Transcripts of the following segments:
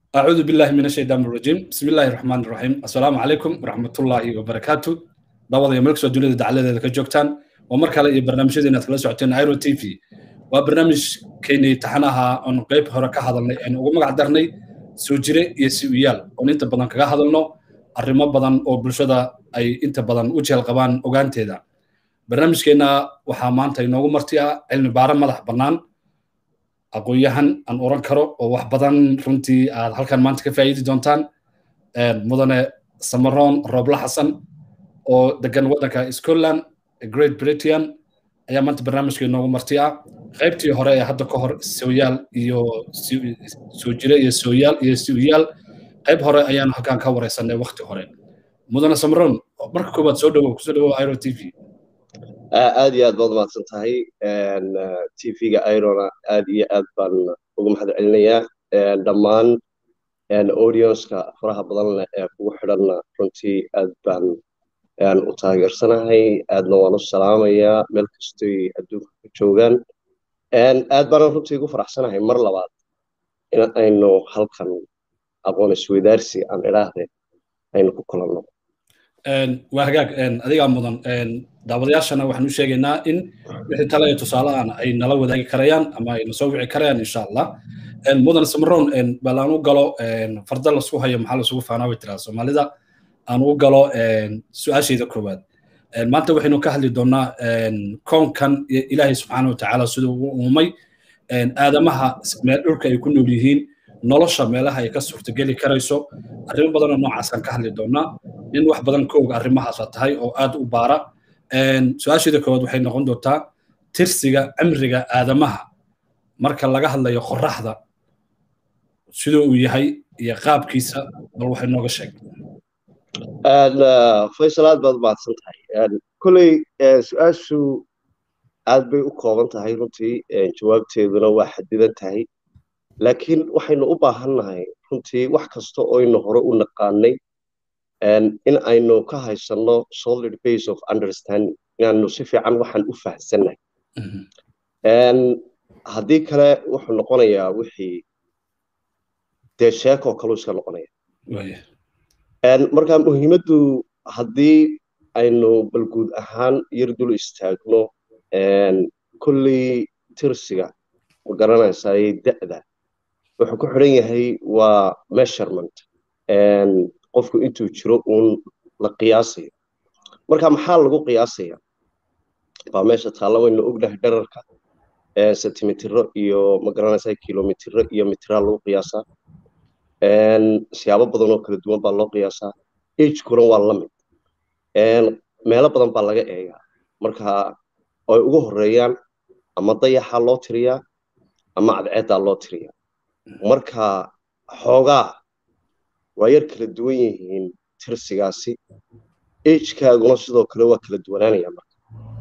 أعوذ بالله من الشيطان الرجيم بسم الله الرحمن الرحيم السلام عليكم ورحمة الله وبركاته دعوة يا ملك سودولة دعالة ذلك جوكتان ومركا لي برنامج دينا تلا سعتين ايرو تي في وبرنامج كيني تحناها أن قيب هركا هذا يعني وما قدرني سوجري يسويال وان انت بدن كغا هذلنو arrimo badan oo bulshada ay inta badan u jeel qabaan ogaanteeda barnaamijkeena waxaa maanta inoogu marti ah cilmi baare madax bannaan aqoon-yahan aan oran karo oo wax badan runtii aad halkan maanta ka faa'iidi doontaan mudane samaroon roobla xasan oo degan waddanka scotland great britain ayaa maanta barnaamijka inoogu marti ah qaybtii hore ee hadda ka hor sooyaal iyo soo jire iyo sooyaal iyo siwiyaal qayb hore ayaanu halkan ka wareysanay waqti hore mudane samaroon marka koowaad soo dhawow kusoo dhawow iro t v aad iyo aad baad mahadsan tahay tvga irona aad iyo aad baan ugu mahad celinayaa dhammaan audienceka faraha badan leh ee kugu xidhanna runtii aad baan u taageersanahay aadna waan u salaamayaa meel kastoy adduunka ka joogaan aad baanan runtii ugu faraxsanahay mar labaad in aynu halkan aqoon isweydaarsi aan idhaahde aynu ku kulanno waa hagaag adigaa mudan daawadayaashana waxaan u sheegaynaa in wixii tale iyo tusaalahan ay nala wadaagi karayaan ama ay nasoo wici karayaan insha allah mudan samaroon bal aan u galo farda lasku hayo maxaa lasugu faanaa way tiraa soomaalida aan u galo su-aashayda koowaad maanta waxaynu ka hadli doonaa koonkan ilaahay subxaana watacaala siduu u uumay aadamaha meel dhulka ay ku nool yihiin nolosha meelaha ay ka suurtageli karayso arrimo badanoo noocaasaan ka hadli doonaa in wax badan ka og arrimahaasa tahay oo aad u baara su-aasheeda koowaad waxay noqon doontaa tirsiga cimriga aadamaha marka laga hadlayo qoraxda siduu uu yahay iyo qaabkiisa bal waxay nooga sheeg faysal aad baad mahadsan tahay kolley su-aashu aad bay u kooban tahay runtii jawaabteeduna waa xadidan tahay laakiin waxaynu u baahannahay runtii wax kasta oynu hore u naqaanay in aynu ka haysanno solid base of understanding inaanu si fiican waxaan u fahamsannahay haddii kale wuxuu noqonayaa wixii dee sheekoo kaluu iska noqonaya marka muhiimaddu haddii aynu bal guud ahaan yar dul istaagno kolley tirsiga ma garanaysaay da'da wuxuu ku xidhan yahay waa measurement qofku intuu jiro uun la qiyaasayo marka maxaa lagu qiyaasaya baa meesha taalla waynu ognahay dherarka sentimitiro iyo magaranaysa kilomitiro iyo mitraa lagu qiyaasaa siyaabo badan oo kala duwan baa loo qiyaasaa agekuna waa la mid meelo badan baa laga eegaa marka ay ugu horeeyaan ama dayaxaa loo tiriyaa ama cadceeddaa loo tiriyaa marka xoogaa waa yar kala duwan yihiin tirsigaasi agekaaguna sidoo kale waa kala duwanaanaya marka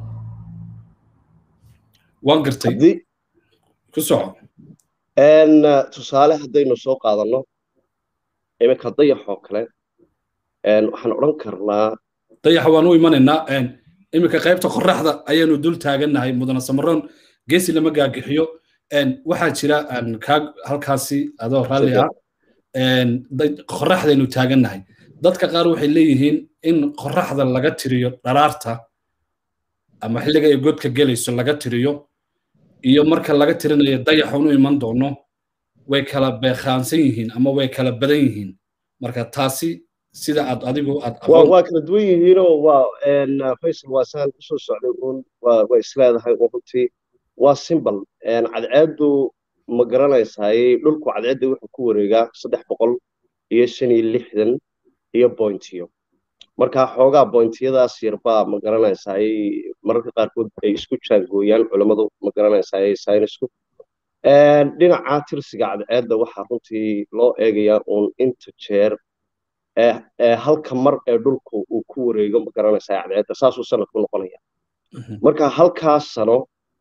waan gartay ku soco tusaale haddaynu soo qaadanno iminka dayaxoo kale waxaan odhan karnaa dayaxa waan u imanaynaa iminka qaybta qoraxda ayaanu dul taagannahay mudane samaroon geesi lama gaagixiyo waxaa jira kaa halkaasi adoo raalli ah qoraxdaynu taagannahay dadka qaar waxay leeyihiin in qoraxda laga tiriyo dharaarta ama xilliga ay godka gelayso laga tiriyo iyo marka laga tirinayo dayaxun u iman doono way kala beekhaansan yihiin ama way kala badan yihiin marka taasi sida aad adigu aad waa kala duwan yihiinoo waa faysal waa saan usoo socday uun waa isleedahay oo runtii waa simbol cadceeddu ma garanaysaay dhulku cadceedda wuxuu ku wareegaa saddex boqol iyo shan iyo lixdan iyo bointiyo marka xoogaa bointiyadaas yarbaa ma garanaysaay mararka qaarkood ay isku jaangooyaan culammadu ma garanaysaay saynisku dhinaca tirsiga cadceedda waxaa runtii loo eegayaa uun inta jeer halka mar ee dhulku uu ku wareego ma garanaysaa cadceedda saasuu sanadku noqonaya marka halkaas sano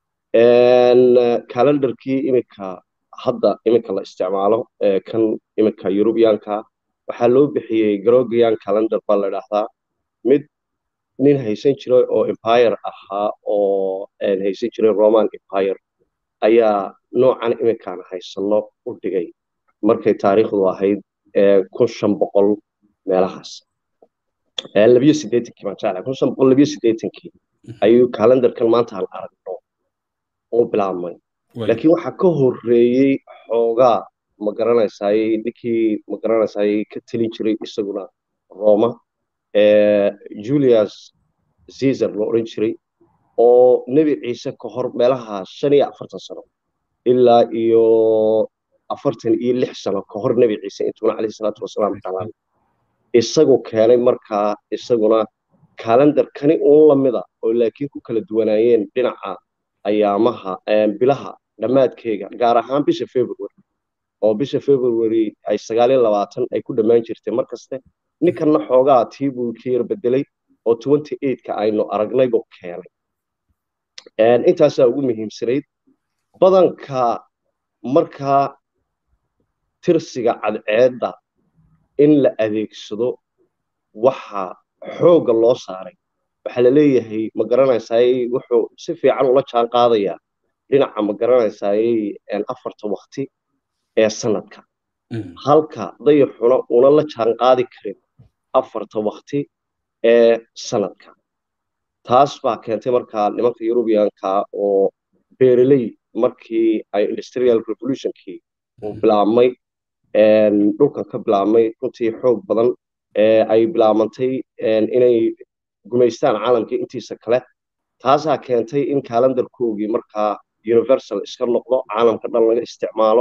calendarkii iminka hadda iminka la isticmaalo kan iminka yurubiyaanka waxaa loo bixiyey grogian calendar baa la idhaahdaa mid nin haysan jiray oo empire ahaa oo haysan jiray roman empire ayaa noocan iminkaan haysano u dhigay markay taariikhdu ahayd kun shan boqol meelahaas labiyo siddeetankii baan jeclahay kun shan boqol labiyo siddeetankii ayuu kalendarkan maanta aan aragno oo bilaabmay laakiin waxaa ka horreeyey xoogaa ma garanaysaay ninkii ma garanaysaay ka telin jiray isaguna roma julius caesar la odhan jiray oo nebi ciise ka hor meelaha shan iyo afartan sano ilaa iyo afartan iyo lix sano ka hor nebi ciise intuuna calayhi salaatu wasalaam dhalaan isagoo keenay markaa isaguna kalendar kani uun lamida oo laakiin ku kala duwanaayeen dhinaca ayaamaha bilaha dhammaadkeega gaar ahaan bisha february oo bisha february ay sagaal iyo labaatan ay ku dhammaan jirtay mar kaste ninkanna xoogaa tii buu ka yar bedelay oo twenty eightka aynu aragnay buu keenay intaasaa ugu muhiimsanayd badanka markaa tirsiga cadceedda in la adeegsado waxa xoogga loo saaray waxaa la leeyahay ma garanaysaay wuxuu si fiican ula jaan qaadayaa dhinaca ma garanaysaay afarta wakti ee sanadka halka dayaxuna una la jaan qaadi karin afarta wakti ee sanadka taas baa keentay markaa nimanka yurubiyanka oo beereley markii ay industrial revolutionkii uu bilaabmay dhulkan ka bilaabmay runtii xoog badan ay bilaabantay inay gumaystaan caalamkii intiisa kale taasaa keentay in kalendarkoogii markaa universal iska noqdo caalamka dhan laga isticmaalo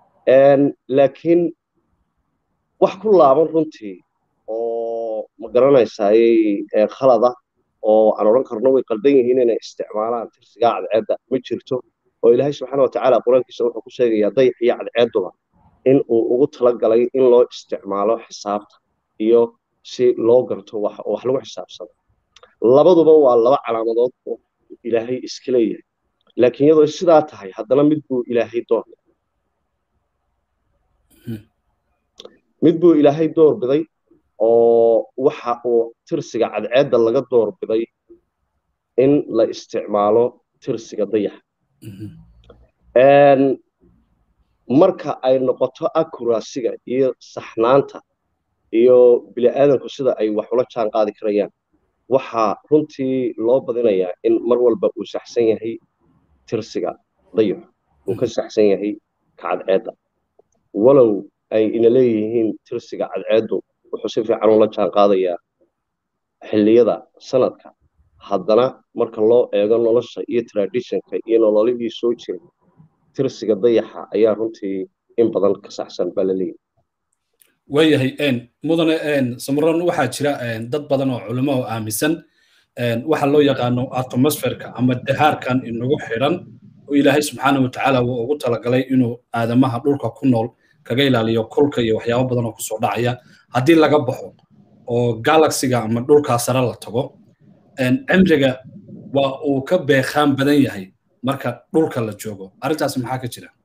laakiin wax ku laaban runtii oo ma garanaysaay khalada oo aan odhan karno way qaldan yihiin inay isticmaalaan tirsigaa cadceedda ma jirto oo ilaahay subxaana watacaala qur-aankiisa wuxuu ku sheegayaa dayax iyo cadceedduba in uu ugu talagalay in loo isticmaalo xisaabta iyo si loo garto wax oo wax lagu xisaabsado labaduba waa laba calaamadood oo ilaahay iska leeyahay laakiin iyadoo sidaa tahay haddana mid buu ilaahay doorbiday mid buu ilaahay doorbiday oo waxa uu tirsiga cadceedda laga doorbiday in la isticmaalo tirsiga dayaxa marka ay noqoto akurasiga iyo saxnaanta iyo bini'aadanku sida ay wax ula jaan qaadi karayaan waxaa runtii loo badinayaa in mar walba uu saxsan yahay tirsiga dayaxu uu ka saxsan yahay ka cadceedda walow ay ina leeyihiin tirsiga cadceeddu wuxuu si fiican ula jaan qaadayaa xilliyada sanadka haddana marka loo eego nolosha iyo traditionka iyo nololihii soo jiray tirsiga dayaxa ayaa runtii in badan ka saxsan baa la leeyahay waayahay mudane samaron waxaa jira dad badan oo culimo oo aaminsan waxa loo yaqaano atmosferka ama dahaarkan inagu xidhan oo ilaahay subxaana watacaala uu ugu talagalay inuu aadamaha dhulka ku nool kaga ilaaliyo kulka iyo waxyaabo badan oo kusoo dhacaya haddii laga baxo oo galaxiga ama dhulkaa sare la tago cimriga waa uu ka beekaan badan yahay marka dhulka la joogo arrintaas maxaa ka jira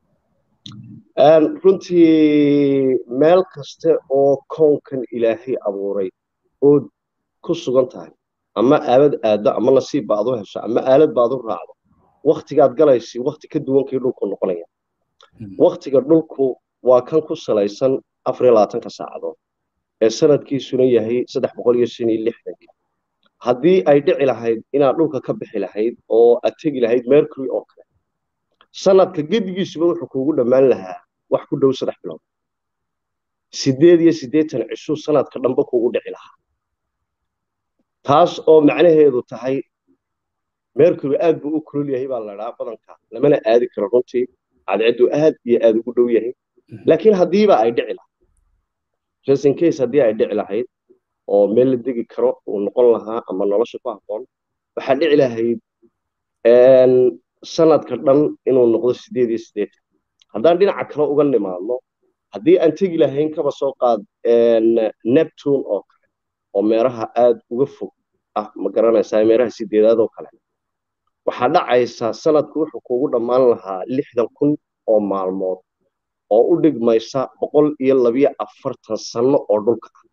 runtii meel kaste oo koonkan ilaahay abuuray ood ku sugan tahay ama aalad aaddo ama nasiib baad u hesho ama aalad baad u raacdo waktigaad galaysi wakti ka duwankii dhulku noqonaya waktiga dhulku waa kan ku salaysan afar iyo labaatanka saacadood ee sanadkiisuna yahay saddex boqol iyo shan iyo lixdanka haddii ay dhici lahayd inaad dhulka ka bixi lahayd oo aad tegi lahayd mercury oo kale sanadka gedigiisuba wuxuu kuugu dhammaan lahaa wax ku dhow saddex bilood siddeed iyo siddeetan cishuu sanadka dhanba kuugu dhici lahaa taas oo macnaheedu tahay mercury aad buu u kulul yahay baa la dhahaa badanka lamana aadi karo runtii cadceedu aad iyo aad ugu dhow yahay laakiin haddiiba ay dhici lahayd just in case haddii ay dhici lahayd oo meel la degi karo uu noqon lahaa ama nolosha ku habboon waxaa dhici lahayd sanadka dhan inuu noqdo siddeed iyo siddeetan haddaan dhinaca kale uga nimaadno haddii aan tegi lahayn kaba soo qaad neptune oo kale oo meeraha aad uga fog ah ma garanaysaa meeraha sideedaad oo kale waxaa dhacaysa sanadku wuxuu kuugu dhammaan lahaa lixdan kun oo maalmood oo u dhigmaysa boqol iyo labiyo afartan sanno oo dhulka ah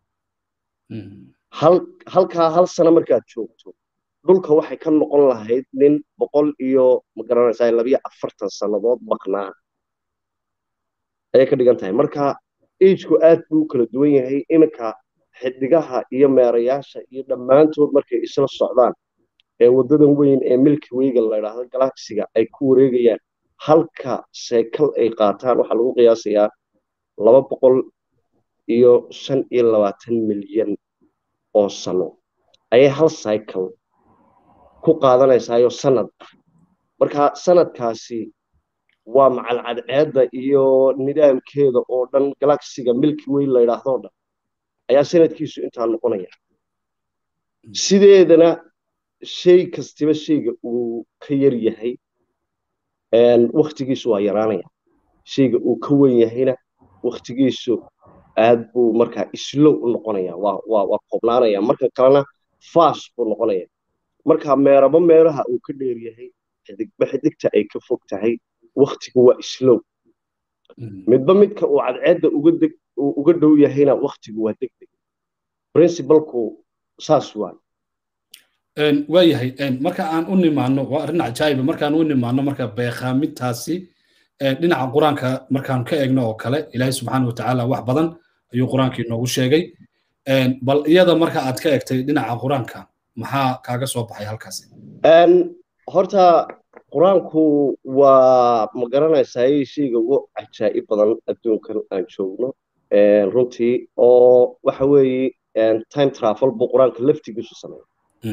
halkaa hal sano markaad joogto dhulka waxay ka noqon lahayd nin boqol iyo ma garanaysaa labiyo afartan sannadood maqnaa ayay ka dhigan tahay marka ageku aad buu u kala duwan yahay iminka xidigaha iyo meerayaasha iyo dhammaantood markay isla socdaan ee waddadan weyn ee milki weyga la idhaahdo galaxiga ay ku wareegayaan halka seekal ay qaataan waxaa lagu qiyaasayaa laba boqol iyo shan iyo labaatan milyan oo sano ayay hal cycle ku qaadanaysaayo sanad marka sanadkaasi waa macalcadceedda iyo nidaamkeeda oo dhan galaxiga milki way la idhaahdo dhan ayaa sanadkiisu intaa noqonaya sideedana shay kastiba shayga uu ka yar yahay waktigiisu waa yaraanaya shayga uu ka wen yahayna waktigiisu aad buu markaa islow u noqonaya waa koobnaanaya marka kalena fast buu noqonaya marka meeraba meeraha uu ka dheer yahay xidigba xidigta ay ka fog tahay waktigu waa islow midba midka uu cadceedda uga dhow yahayna waktigu waa degdeg princibalku saas waay waayahay marka aan u nimaano waa arrin cajaayiba markaan u nimaano marka beekaamintaasi dhinaca qur-aanka markaan ka eegno oo kale ilaahay subxaana watacaala wax badan ayuu qur-aankii noogu sheegay bal iyada marka aad ka egtay dhinaca qur-aanka maxaa kaaga soo baxay halkaasi horta qur-aanku waa ma garanaysaa shayga ugu cajaa'ib badan adduunkan aan joogno runtii oo waxa weeye time travel buu qur-aanka laftigiisu sameeya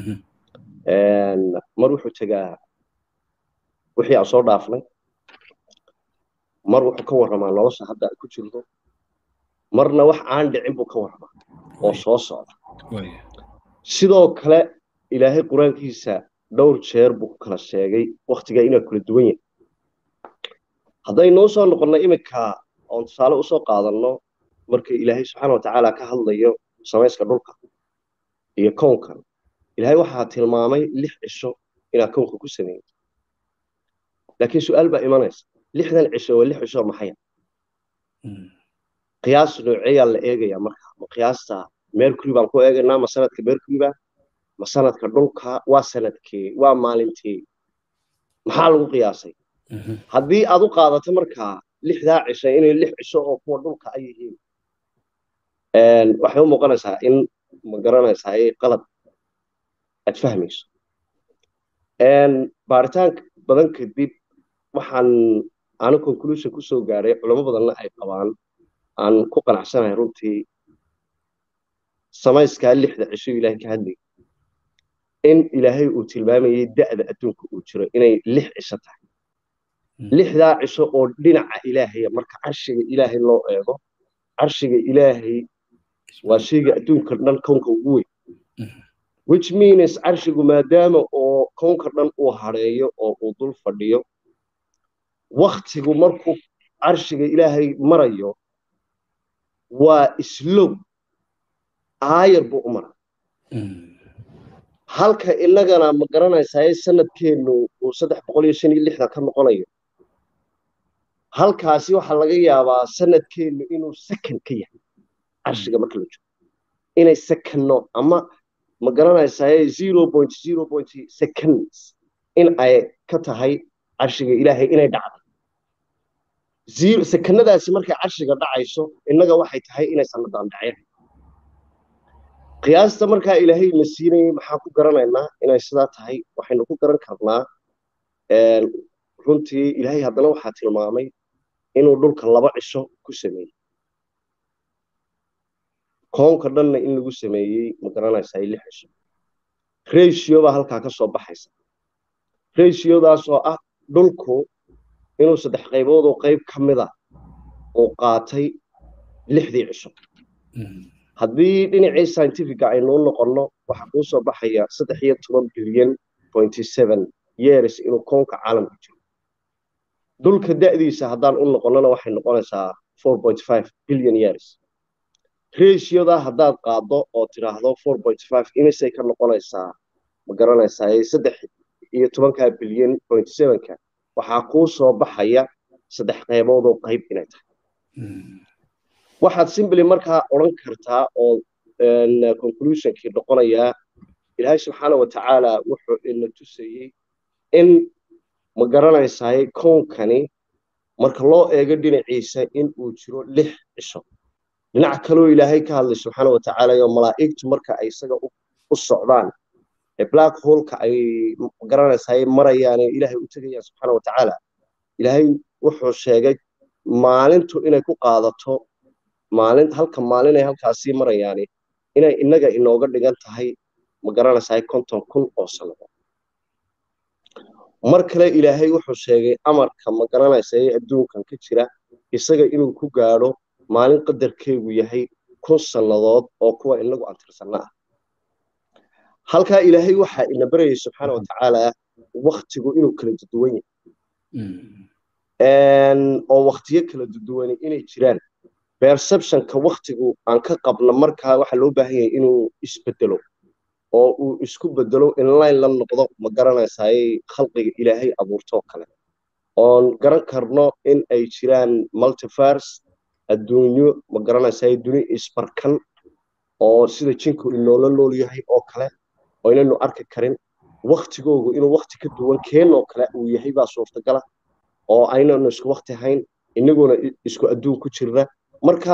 mar wuxuu tegaa wixii aan soo dhaafnay mar wuxuu ka warramaa nolosha hadda aan ku jirno marna wax aan dhicin buu ka warramaa oo soo socda sidoo kale ilaahay qur-aankiisa dhowr jeer buu ku kala sheegay waktigaa inaa kula duwan yahay haddaynoo soo noqonno iminka oon tusaale usoo qaadanno marka ilaahay subxaana watacaala ka hadlayo samayska dhulka iyo kownkan ilaahay waxaa tilmaamay lix cisho inaa kownka ku sameeyey laakiin su-aal baa imanaysa lixdan cisho waa lix cisho maxaya qiyaas nooceeyaa la eegayaa marka ma qiyaasta mercury baan ku eegaynaa ma sanadka mercuryba ma sanadka dhulka waa sanadkee waa maalintee maxaa lagu qiyaasay haddii aad u qaadato markaa lixdaa cisho inay lix cisho oo kuwa dhulka ay yihiin waxay u muuqanaysaa in ma garanaysaa qalad aad fahmayso baaritaan badan kadib waxaan aanu conclusion ku soo gaadhay culamo badanna ay qabaan aan ku qanacsanahay runtii samayskaa lixda cisho ilaahay ka hadlayay in ilaahay uu tilmaamayay da'da adduunka uu jiro inay lix cisho tahay lixdaa cisho oo dhinaca ilaahaya marka carshiga ilaahay loo eego carshiga ilaahay waa shayga adduunka dhan kownka ugu weyn which means carshigu maadaama oo kownka dhan uu hadheeyo oo uu dul fadhiyo waktigu markuu carshiga ilaahay marayo waa islow aayar buu u mara halka innagana ma garanaysaa sanadkeennu uu saddex boqol iyo shan iyo lixdan ka noqonayo halkaasi waxaa laga yaabaa sanadkeennu inuu second ka yahay carshiga marka la joogo inay secondno ama ma garanaysaa zero point zero point seconds in ay ka tahay carshiga ilaahay inay dhacday zero sekannadaasi markay carshiga dhacayso innaga waxay tahay inay sannadan dhaceen qiyaasta markaa ilaahay na siinayay maxaa ku garanaynaa inay sidaa tahay waxaynu ku garan karnaa runtii ilaahay haddana waxaa tilmaamay inuu dhulka laba cisho ku sameeyey koonka dhanna in lagu sameeyey ma garanaysaa lix cisho ratio baa halkaa ka soo baxaysa ratiodaasoo ah dhulku inuu saddex qayboodoo qayb ka mida uu qaatay lixdii cisho haddii dhinacii scientifica aynuu noqonno waxaa kuu soo baxaya saddex iyo toban bilyan pointy seven years inuu koonka caalamka jiro dhulka da'diisa haddaan u noqonnona waxay noqonaysaa four point five billion years ratioda haddaad qaaddo oo tidhaahdo four point five imisay ka noqonaysaa ma garanaysaa saddex iyo tobanka bilyan point sevenka waxaa kuu soo baxaya saddex qayboodoo qayb inay tahay waxaad simbly markaa odhan kartaa oo conclusionkii noqonayaa ilaahay subxaana watacaala wuxuu ina tusayey in ma garanaysaay koonkani marka loo eego dhinaciisa in uu jiro lix cisho dhinac kaloo ilaahay ka hadlay subxaana wa tacaala oo malaa'igtu marka ay isaga u socdaan ee black holka ay garanaysaa ay marayaan ee ilaahay u tegayaan subxaana wa tacaala ilaahay wuxuu sheegay maalintu inay ku qaadato maalin halka maalin ay halkaasii marayaani inay innaga inooga dhigan tahay ma garanaysaa konton kun oo sannadood mar kale ilaahay wuxuu sheegay amarka ma garanaysa ee adduunkan ka jira isaga inuu ku gaadho maalin qadarkeegu yahay kun sannadood oo kuwa inagu antirsanna ah halkaa ilaahay waxaa ina barayay subxaana wa tacaala waktigu inuu kala duduwan yahay oo waktiyo kala duduwani inay jiraan perceptionka waktigu aan ka qabno markaa waxaa loo baahan yahay inuu isbedelo oo uu isku bedelo inline la noqdo ma garanaysaay khalqiga ilaahay abuurtoo kale oon garan karno in ay jiraan multiverse adduunyo ma garanaysaay duni isbarkan oo sida jinku inoola nool yahay oo kale oo inaynu arki karin waktigoogu inuu wakti ka duwan keenoo kale uu yahay baa suurtagala oo aynanu isku wakti hayn inaguna isku adduun ku jirna marka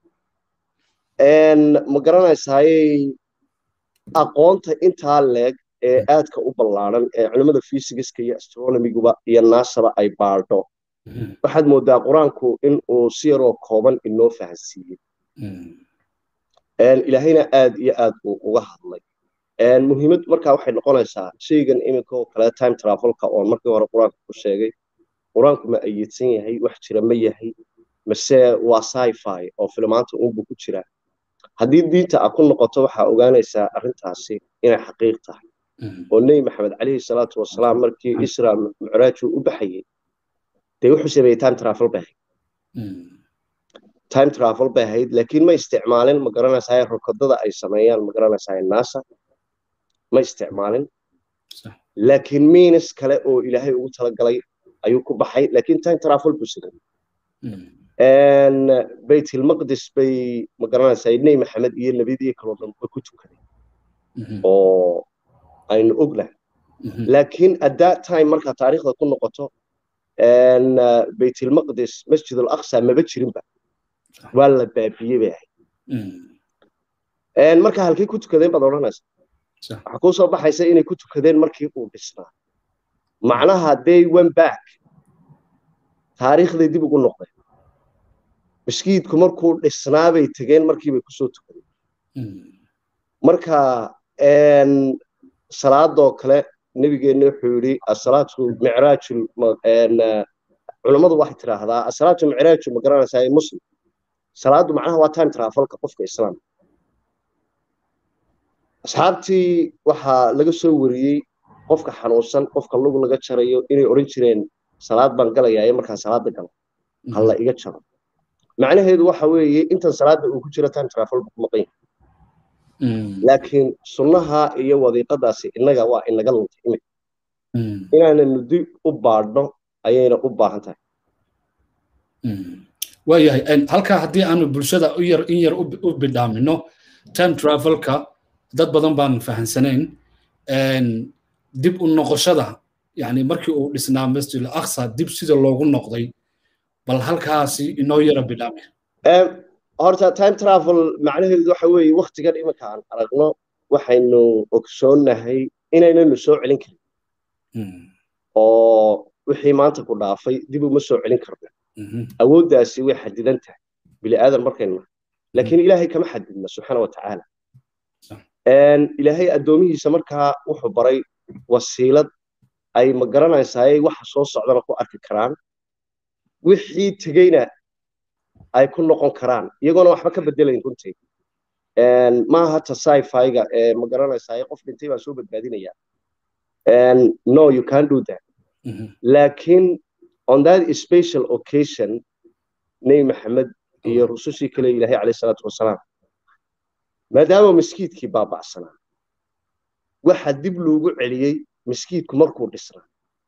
ma garanaysaayey aqoonta intaa leeg ee aadka u ballaaran ee culimmada fysigiska iyo astronomiguba iyo naasaba ay baadho waxaad moodaa qur-aanku in uu si yaroo kooban inoo fahansiiyey ilaahayna aad iyo aad uu uga hadlay muhiimad markaa waxay noqonaysaa shaygan iminka oo kale time travelka oon markii hore qur-aanka ku sheegay qur-aanku ma ayidsan yahay wax jira ma yahay mase waa sci-fi oo filmaanta unbu ku jira haddii diinta a ku noqoto waxaa ogaanaysaa arrintaasi inay xaqiiq tahay oo nebi maxamed calayhi salaatu wasalaam markii isra mucraaju u baxayey dee wuxuu sameeyey time travel bay ahayd time travel bay ahayd laakiin ma isticmaalin ma garanaysaa rokodada ay sameeyaan ma garanaysaa nasa ma isticmaalin laakiin miinis kale oo ilaahay ugu talagalay ayuu ku baxay laakiin time travel buu sameeyey baytilmaqdis bay ma garanaysaa nebi maxamed iyo nebiyadii kaloo dhan way ku tukadeen oo aynu ognahay laakiin at that time marka taariikhda ku noqoto baytilmaqdis masjid alaqsa maba jirinba waa la baabiyey bay ahayd marka halkay ku tukadeen baad odhanaysa waxaa kuu soo baxaysa inay ku tukadeen markii uu dhisnaa macnaha they went back taariikhday dib ugu noqdeen maskiidku markuu dhisnaa bay tegeen markii bay kusoo tukadeen marka salaadoo kale nebigeenna wuxuu yidhi asalaatu micraaju culammadu waxay tidhaahdaa asalaatu micraaju ma garanaysaa muslim salaadu macnaha waa time travelka qofka islaamka asxaabtii waxaa laga soo wariyey qofka xanuunsan qofka lug laga jarayo inay odhan jireen salaad baan galayaa markaa salaada galo halla iga jaro macnaheedu waxa weeye intan salaada uu ku jiro time travel ku maqan yahay laakiin sunnaha iyo wadiiqadaasi innaga waa inaga luntay imika inaananu dib u baadhno ayayna u baahan tahay waayahay halkaa haddii aanu bulshada u yar in yar u bidhaamino time travelka dad badan baan fahansanayn dib u noqoshada yani markii uu dhisnaa masjid al-aqsa dib sida loogu noqday bal halkaasi inoo yara bidhaami horta time travel macnaheedu waxa weeye waktigan iminka aan aragno waxaynu ogsoonnahay inaynanu soo celin karin oo wixii maanta ku dhaafay dib uma soo celin karno awooddaasi way xadidan tahay bini aadan markaynu nahay laakiin ilaahay kama xadidna subxaana wa tacaala ilaahay addoomihiisa markaa wuxuu baray wasiilad ay ma garanaysaay waxa soo socdana ku arki karaan wixii tegeyna ay ku noqon karaan iyagoona waxba ka bedelayn runtii maaha ta sci-fi-ga ee ma garanaysaay qof dhintay baa soo badbaadinaya no you can do that laakiin on that special occasion nebi maxamed iyo rusushii kale ilaahay calayh salaatu wasalaam maadaama maskiidkii baaba'sanaa waxa dib loogu celiyey maskiidku markuu dhisnaa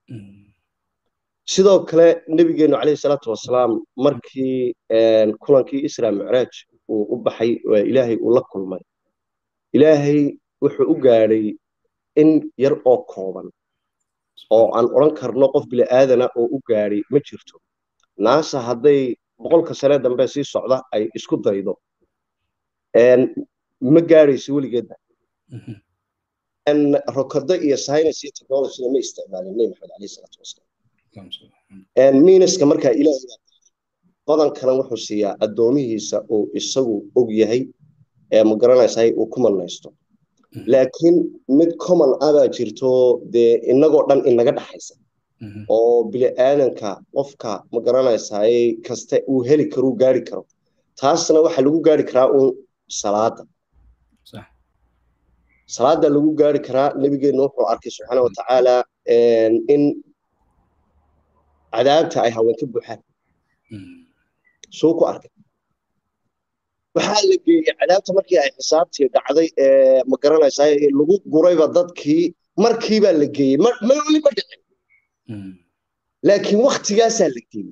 sidoo kale nebigeennu calayhi salaatu wasalaam markii kulankii isra micraaj uu u baxay ilaahay uu la kulmay ilaahay wuxuu u gaadhay in yar oo kooban oo aan odhan karno qof bili'aadana oo u gaadhay ma jirto naasa hadday boqolka sane dambe sii socda ay isku daydo ma gaadhayso weligeedba rokado iyo science iyo technologyna ma isticmaalin nebi maxamed alayhi salaatu wasalaam miinaska markaa ilaahay badankana wuxuu siiyaa addoomihiisa uu isagu og yahay ee ma garanaysahay uu ku malnaysto laakiin mid common ah baa jirto dee inagoo dhan inaga dhaxaysa oo bini aadanka qofka ma garanaysaay kaste uu heli karo uu gaari karo taasna waxaa lagu gaari karaa uun salaada salaada lagu gaari karaa nebigeenna wuxuu arkay subxaana watacaala in cadaabta ay haween ka buuxaan suu ku arkay waxaa la geeyey cadaabta markii ay xisaabtii dhacday ee ma garanaysaa lagu gurayba dadkii markiibaa la geeyey ma weli ma dhicin laakiin waktigaasaa la geeyey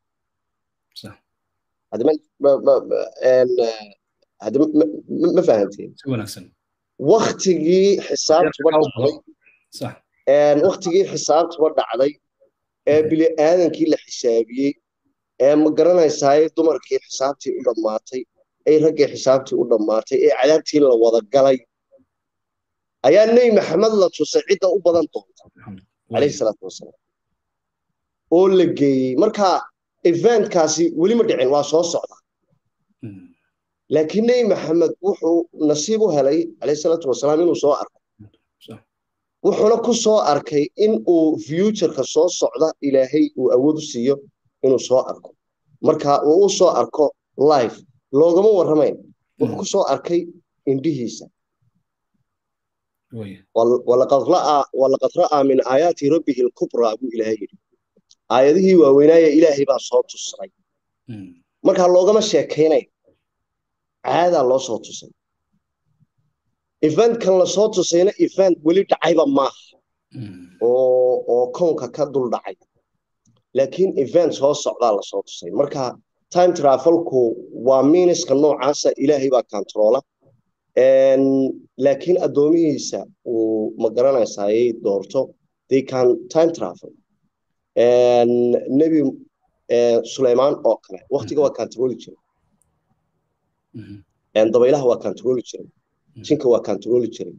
ma fahanteen waktigii xisaabtuba dhacday waktigii xisaabtuba dhacday ee bini aadankii la xisaabiyey ee ma garanaysaay dumarkii xisaabtii u dhammaatay ay raggii xisaabtii u dhammaatay ee cadaabtii la wada galay ayaa nebi maxamed la tusay cidda u badan doonta calayhi salaatu wasalaam oo la geeyey marka eventkaasi weli ma dhicin waa soo socda laakiin nebi maxamed wuxuu nasiib u helay calayhi salaatu wasalaam inuu soo arko wuxuuna ku soo arkay in uu futureka soo socda ilaahay uu awood u siiyo inuu soo arko marka uu u soo arko life loogama warramayn wuxuu ku soo arkay indhihiisa walaqad ra'aa min aayaati rabbihi alkubraa buu ilaahay yidhi aayadihii waaweynaaye ilaahay baa soo tusray markaa loogama sheekaynay caadaa loo soo tusay eventkan lasoo tusayna event weli dhacayba maaha oo kownka ka dul dhacay laakiin event soo socdaa lasoo tusay marka time travelku waa miiniska noocaasa ilaahay baa controla laakiin addoomihiisa uu ma garanaysayay doorto they can time travel nebi suleymaan oo kale waktiga waa controli jiray dabaylaha waa controli jiray jinka waa controli jiray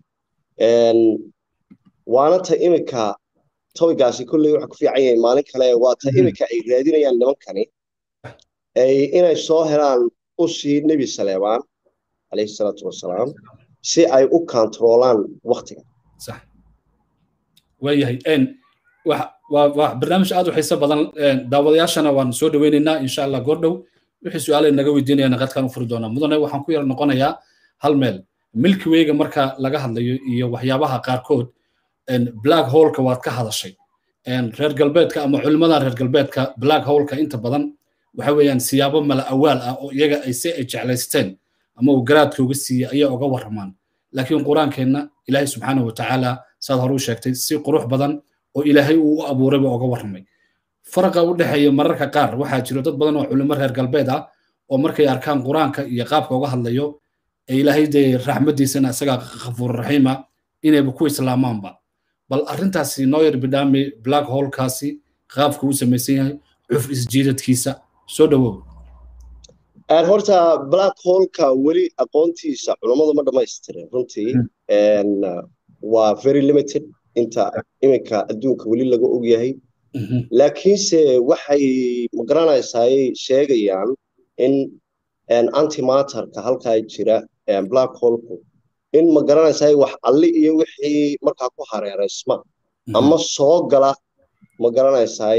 waana ta imika toygaasi kolley waxa ku fiican yahay maalin kale waa ta imika ay raadinayaan nimankani inay soo helaan ushii nebi saleebaan calayhi salaatu wasalaam si ay u kontroolaan waktiga waayahay waa barnaamij aad u xiiso badan daawadayaashana waan soo dhaweynaynaa insha allah goordhow wixii su-aalay naga weydiinayana qadkaan u furi doonaa mudane waxaan ku yar noqonayaa hal meel milki weyga marka laga hadlayo iyo waxyaabaha qaarkood black holeka waad ka hadashay reer galbeedka ama culimmada reer galbeedka black holeka inta badan waxa weeyaan siyaabo mala awaal ah oo iyaga ay si ay jeclaysteen ama uu garaadka uga siiyey ayaa uga warramaan laakiin qur-aankeenna ilaahay subxaanahu watacaala saad hore u sheegtay si qurux badan oo ilaahay uu u abuurayba uga warramay faraqa u dhexeeya mararka qaar waxaa jiro dad badan oo culimo reer galbeed ah oo markay arkaan qur-aanka iyo qaabka uga hadlayo ee ilaahay dee raxmadiisana isagaa khafuur raxiima inayba ku islaamaanba bal arrintaasi noyer bidhami black holkaasi qaabka uu samaysan yahay cuf isjiidadkiisa soo dhowow horta black holka weli aqoontiisa culammadu ma dhammaystirin runtii waa very limited inta iminka adduunka weli laga og yahay laakiinse waxay magaranaysaay sheegayaan in antimaterka halkaa jira black holku in magaranaysaay wax alli iyo wixii markaa ku hareeraysma ama soo gala magaranaysaay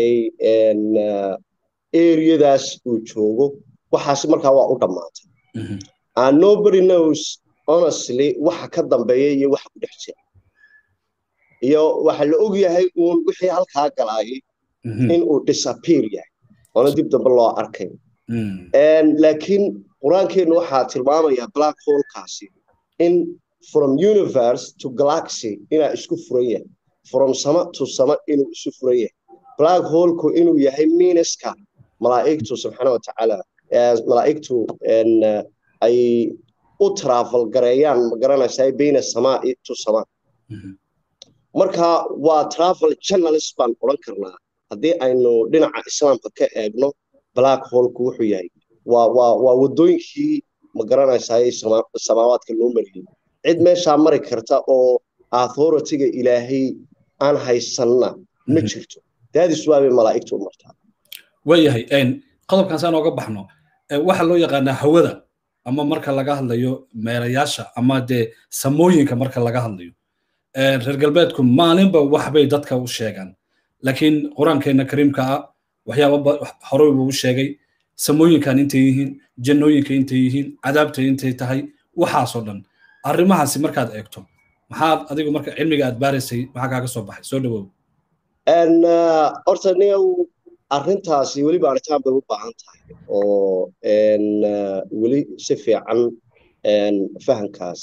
areadaas uu joogo waxaasi markaa waa u dhammaatay nobody knows honestly waxa ka dambeeya iyo waxa ku dhex jira iyo waxa la og yahay uun wixii halkaa galaayay in uu disappear yahay oona dib dambe loo arkay laakiin qur-aankeennu waxaa tilmaamaya black holkaasi in from universe to galaxy inaa isku furan yahay from sama to sama inuu isu furan yahay black holku inuu yahay miiniska malaa'igtu subxaana watacaala malaa'igtu ay u travel gareeyaan magaranaysaa bayna samaa to samaa marka waa travel journalist baan odhan karnaa haddii aynu dhinaca islaamka ka eegno black holku wuxuu yahay waa waa waa waddooyinkii ma garanaysaay samaawaadka loo mariyey cid meeshaa mari karta oo authorityga ilaahay aan haysanna ma jirto daadis waabay malaa'igtu u martaa waayahay qodobkan saan ooga baxno waxaa loo yaqaanaa hawada ama marka laga hadlayo meerayaasha ama dee samooyinka marka laga hadlayo reer galbeedku maalinba waxbay dadka u sheegaan laakiin qur-aankeena kariimka ah waxyaaba horey buu u sheegay samooyinkan intay yihiin jannooyinka intay yihiin cadaabta intay tahay waxaasoo dhan arrimahaasi markaad eegto maxaad adigu marka cilmiga aad baaraysay maxaa kaaga soo baxay soo dhawow horta niyow arrintaasi weli baaritaan bay u baahan tahay oo weli si fiican fahamkaas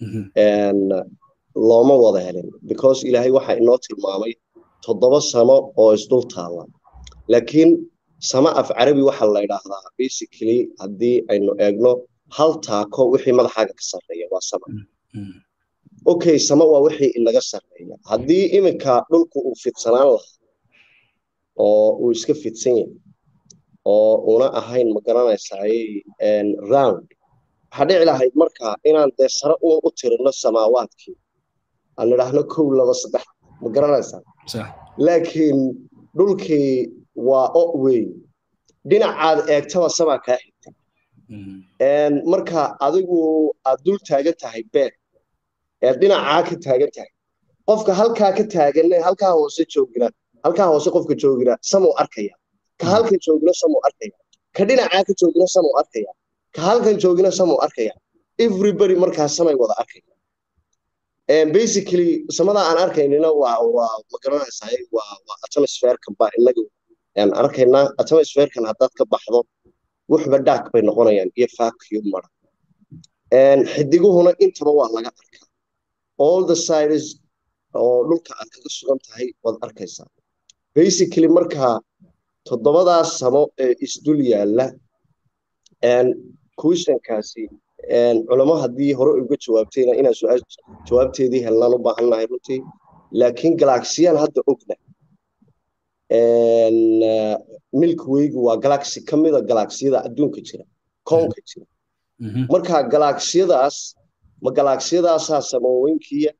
looma wada helin because ilaahay waxa inoo tilmaamay toddoba samo oo isdul taalla laakiin sama af carabi waxa la yidhaahdaa basically haddii aynu eegno hal taako wixii madaxaaga ka sarreeya waa sama okay sama waa wixii inaga sarreeya haddii iminka dhulku uu fidsanaan lahaa oo uu iska fidsan yahay oo una ahayn ma garanaysaay round waxaa dhici lahayd marka inaan dee sare uun u tirino samaawaadkii aan idhaahno kow laba saddex ma garanaysaa laakiin dhulkii waa o wey dhinacaad eegtaba samaa kaa xigtay marka adigu aad dul taagan tahay beer ee dhinacaa ka taagan tahay qofka halkaa ka taagan halkaa hoose joogina halkaa hoose qofka joogina samuu arkaya ka halkan joogina samuu arkaya ka dhinacaa ka joogina samuu arkaya ka halkan joogina samuu arkaya everybody markaa samay wada arkaya basically samada aan arkaynina waa waa ma garanaysaa waa waa atmospherekan baa inaga aan arkaynaa atmospherekan haddaad ka baxdo wuxba dhaak bay noqonayaan iyo vacuum mara xidiguhuna intaba waa laga arkaa all the sides oo dhulka aad kaga sugan tahay waad arkaysaa basically markaa toddobadaas samo ee isdul yaalla questionkaasi culamo haddii hore uga jawaabtayna inaan su-aal jawaabteedii helnaan u baahannahay runtii laakiin galaxiyaan hadda ogna milkwaygu waa galaxy ka mida galaxiyada adduunka jira koonka jira marka galaxiyadaas ma galaxiyadaasaa samooyinkiya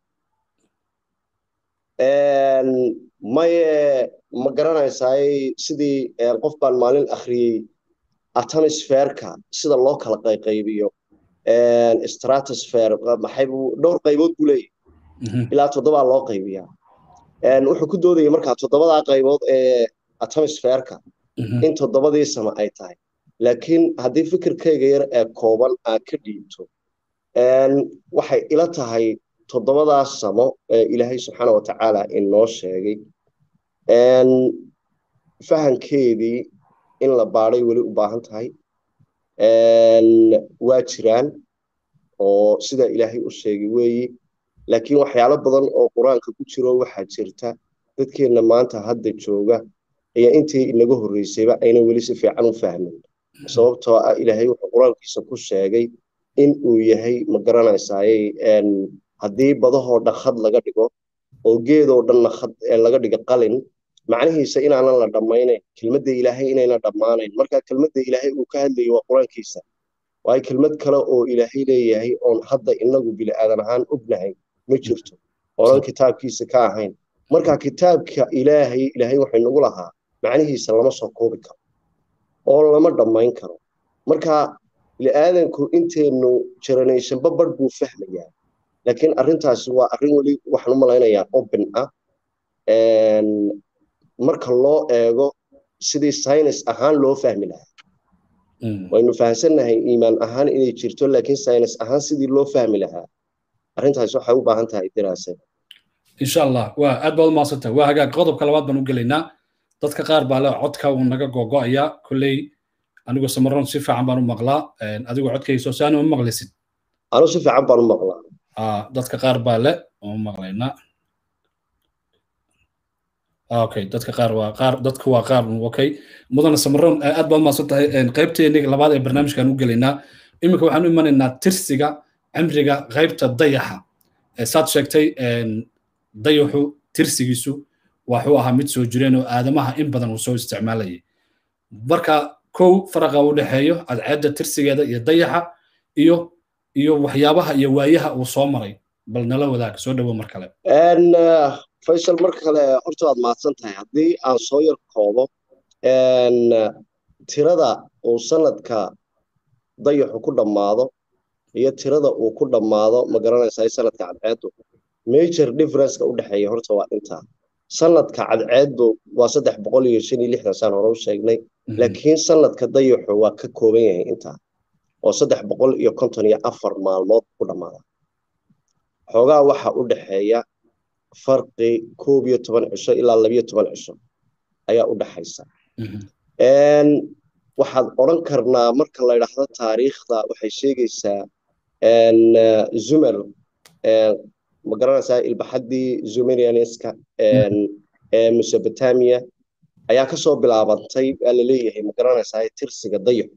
maye ma garanaysaay sidii qof baan maalin akhriyey atmosphereka sida loo kala qayqaybiyo stratosphere maxaybu dhowr qaybood buu leeyahy ilaa toddobaa loo qaybiyaa wuxuu ku doodaya markaa toddobadaa qaybood ee atmosphereka in toddobadii sama ay tahay laakiin haddii fikirkayga yar ee kooban aad ka dhiibto waxay ila tahay toddobadaas samo ee ilaahay subxaana wa tacaala inoo sheegay fahankeedii in la baadhay weli u baahan tahay waa jiraan oo sida ilaahay u sheegay weeyi laakiin waxyaalo badan oo qur-aanka ku jiro waxaa jirta dadkeenna maanta hadda jooga ayaa intii inaga horreysayba ayna weli si fiican u fahmin sababtoo ah ilaahay wuxuu qur-aankiisa ku sheegay in uu yahay ma garanaysaayey haddii badahoo dhan khad laga dhigo oo geedoo dhanna khad laga dhigo qalin macnihiisa inaanan la dhammaynayn kelmadda ilaahay inayna dhammaanayn marka kelmadda ilaahay uu ka hadlayo waa qur-aankiisa waayo kelmad kale oo ilaahay leeyahay oon hadda inagu bili aadan ahaan ognahay ma jirto oonan kitaabkiisa ka ahayn marka kitaabka ilaahay ilaahay waxay nagu lahaa macnihiisa lama soo koobi karo oo lama dhammayn karo marka bili-aadanku intaynu generationba badh buu fahmayaa laakiin arrintaasi waa arrin weli waxaan u malaynayaa open ah marka loo eego sidii science ahaan loo fahmi lahaa waynu fahamsannahay iimaan ahaan inay jirto laakiin science ahaan sidii loo fahmi lahaa arrintaasi waxay u baahan tahay diraasada insha allah waa aad baad umaadsantahay waa hagaag qodobka labaad baan u gelaynaa dadka qaar baa le codka uu naga gogo'aya kolley anigu samaroon si fiican baan u maqlaa adigu codkayso si aanu u maqlaysid anu si fiican baan u maqlaa dadka qaar baa le oo u maqlaynaa okay dadka qaar waa qaar dadku waa qaar okay mudana samaroon aad baad umaadsan tahay qaybteeni labaad ee barnaamijkaan u gelaynaa iminka waxaan u imanaynaa tirsiga cimriga qaybta dayaxa saad sheegtay dayaxu tirsigiisu waxuu ahaa mid soo jireen oo aadamaha in badan uu soo isticmaalayay marka kow faraqa u dhexeeyo cadceedda tirsigeeda iyo dayaxa iyo iyo waxyaabaha iyo waayaha uu soo maray bal nala wadaag soo dhowo mar kale faysal mar kale horta waad mahadsan tahay haddii aan soo yar koobo tirada uu sanadka dayaxu ku dhammaado iyo tirada uu ku dhammaado ma garanaysaa sanadka cadceeddu major differenceka u dhexeeya horta waa intaa sanadka cadceeddu waa saddex boqol iyo shan iyo lixdan saan hore u sheegnay laakiin sanadka dayaxu waa ka kooban yahay intaa oo saddex boqol iyo konton iyo afar maalmood ku dhammaada xoogaa waxa u dhexeeya farqi koob iyo toban cisho ilaa labiyo toban cisho ayaa u dhexaysa waxaad odran karnaa marka la ydhaahdo taariikhda waxay sheegaysaa zumer ma garanaysaa ilbaxaddii zumerianiska ee mesopotamia ayaa kasoo bilaabantay waa la leeyahay ma garanaysaa tirsiga dayaxu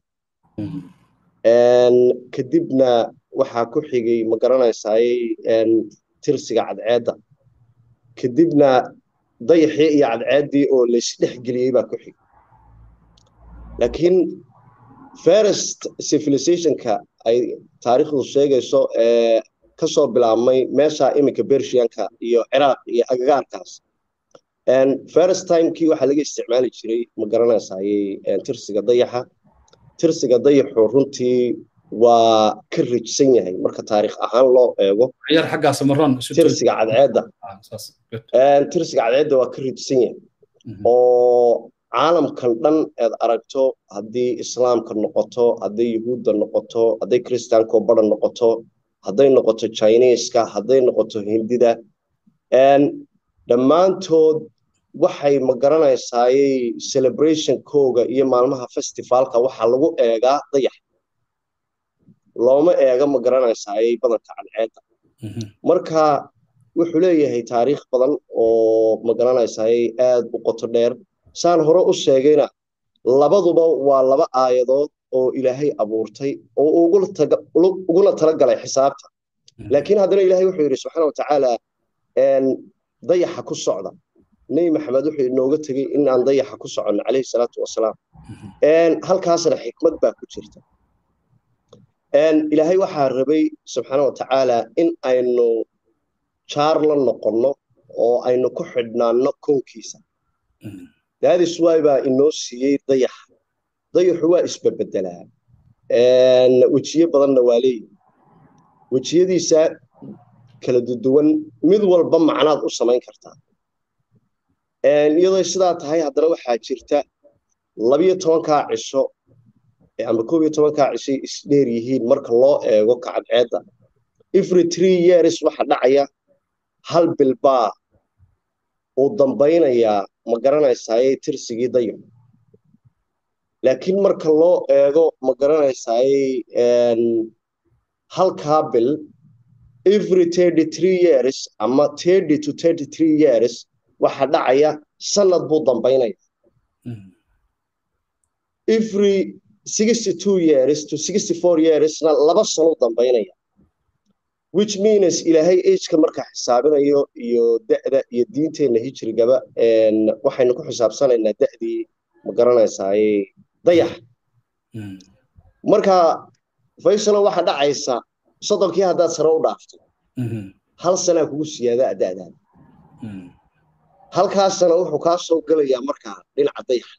kadibna waxaa ku xigay ma garanaysaay tirsiga cadceedda kadibna dayaxii iyo cadceeddii oo laysdhexgeliyey baa ku xigay laakiin first civilizationka ay taariikhdu sheegayso ee kasoo bilaabmay meesha iminka bershianka iyo ciraaq iyo agagaarkaas first timekii waxaa laga isticmaali jiray ma garanaysayey tirsiga dayaxa tirsiga dayaxu runtii waa ka rijsan yahay marka taariikh ahaan loo eego tirsiga cadceedda tirsiga cadceedda waa ka rijsan yahay oo caalamkan dhan eed aragto haddii islaamka noqoto hadday yuhuudda noqoto hadday kristaanko badan noqoto hadday noqoto chineska hadday noqoto hindida dhammaantood waxay ma garanaysaayey celebrationkooga iyo maalmaha festivaalka waxaa lagu eegaa dayax looma eega ma garanaysaayey badanka cadceedda marka wuxuu leeyahay taariikh badan oo ma garanaysaayey aad u qoto dheer saan hore u sheegayna labaduba waa laba aayadood oo ilaahay abuurtay oo uguna tala galay xisaabta laakiin haddana ilahay wuxuu yidhi subxaana watacaala dayaxa ku socda nebi maxamed wuxuu inooga tegey in aan dayaxa ku soconno calayhi salaatu wasalaam halkaasna xikmad baa ku jirta ilaahay waxaa rabay subxaana watacaala in aynu jaar la noqonno oo aynu ku xidhnaanno koonkiisa daadis waay baa inoo siiyey dayaxa dayaxu waa isbebedelaa wejiye badanna waa leeyihi wejiyadiisa kala duduwan mid walba macnaad u samayn kartaa iyadoo sidaa tahay haddana waxaa jirta labiyo tobankaa cisho ama koob iyo tobankaa cishay isdheer yihiin marka loo eego kacadceedda every three years waxa dhacaya hal bilbaa uu dambaynayaa ma garanaysaayey tirsigii dayaxu laakiin marka loo eego ma garanaysaayey halkaa bil every thirty three years ama thirty to thirty three years waxa dhacaya sanad buu dambaynaya every sixty two years to sixty four yearsna laba sano dambaynaya which means ilaahay ageka marka xisaabinayo iyo da'da iyo diinteenna hijrigaba waxaynu ku xisaabsanaynaa da'dii ma garanaysaay dayax marka faysalo waxa dhacaysa soddonkii haddaad sare u dhaafto hal sanaa kugu siyaadaa da'daada halkaasana wuxuu kaa soo gelayaa markaa dhinaca dayaxa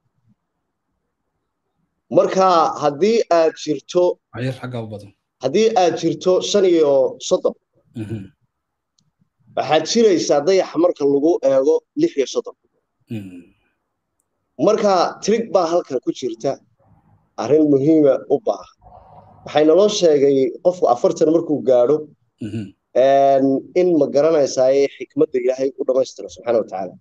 marka haddii aad jirto haddii aad jirto shan iyo soddon waxaad jiraysaa dayaxa marka lagu eego lix iyo soddon marka trig baa halkan ku jirta arrin muhiima u baahan waxaynaloo sheegay qofku afartan markuu gaadho in ma garanaysaay xikmadda ilaahay u dhammaystiro subxaana watacaala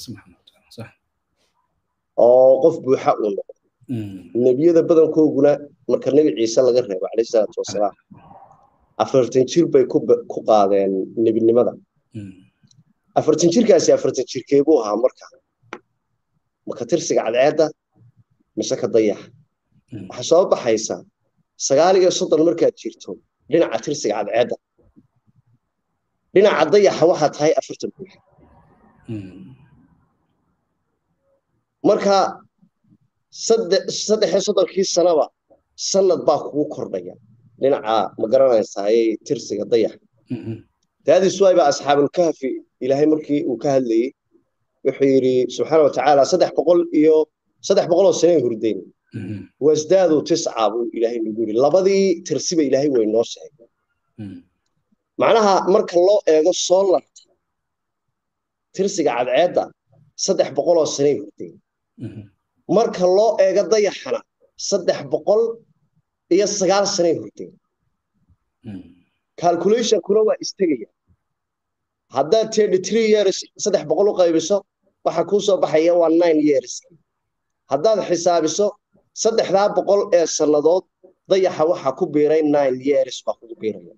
oo qof buuxa uu noqdo nebiyada badankooguna marka nebi ciise laga reebo calayhi salaatu wasalaam afartan jir bay ku qaadeen nebinimada afartan jirkaasi afartan jirkee buu ahaa marka marka tirsiga cadceedda mise ka dayaxa waxaa soo baxaysa sagaal iyo soddon markaad jirto dhinaca tirsiga cadceedda dhinaca dayaxa waxaa tahay afartan buuxa marka saddex iyo soddonkii sanaba sanad baa kugu kordhaya dhinaca ma garanaysaay tirsiga dayaxa daadis waayba asxaabulkahfi ilaahay markii uu ka hadlayey wuxuu yidhi subxaana watacaala saddex boqol iyo saddex boqoloo sanay hurdayn wasdaadu tisca buu ilaahay nagu yidhi labadii tirsiba ilaahay way noo sheegay macnaha marka loo eego soolarta tirsiga cadceedda saddex boqoloo sanay hurdayn marka loo eego dayaxana saddex boqol iyo sagaal sanay hurdayn calculationkuna waa istegaya haddaad thirty three years saddex boqol u qaybiso waxa kuu soo baxaya waa nine years haddaad xisaabiso saddexdaa boqol ee sannadood dayaxa waxa ku biiray nine years baa kugu biiraya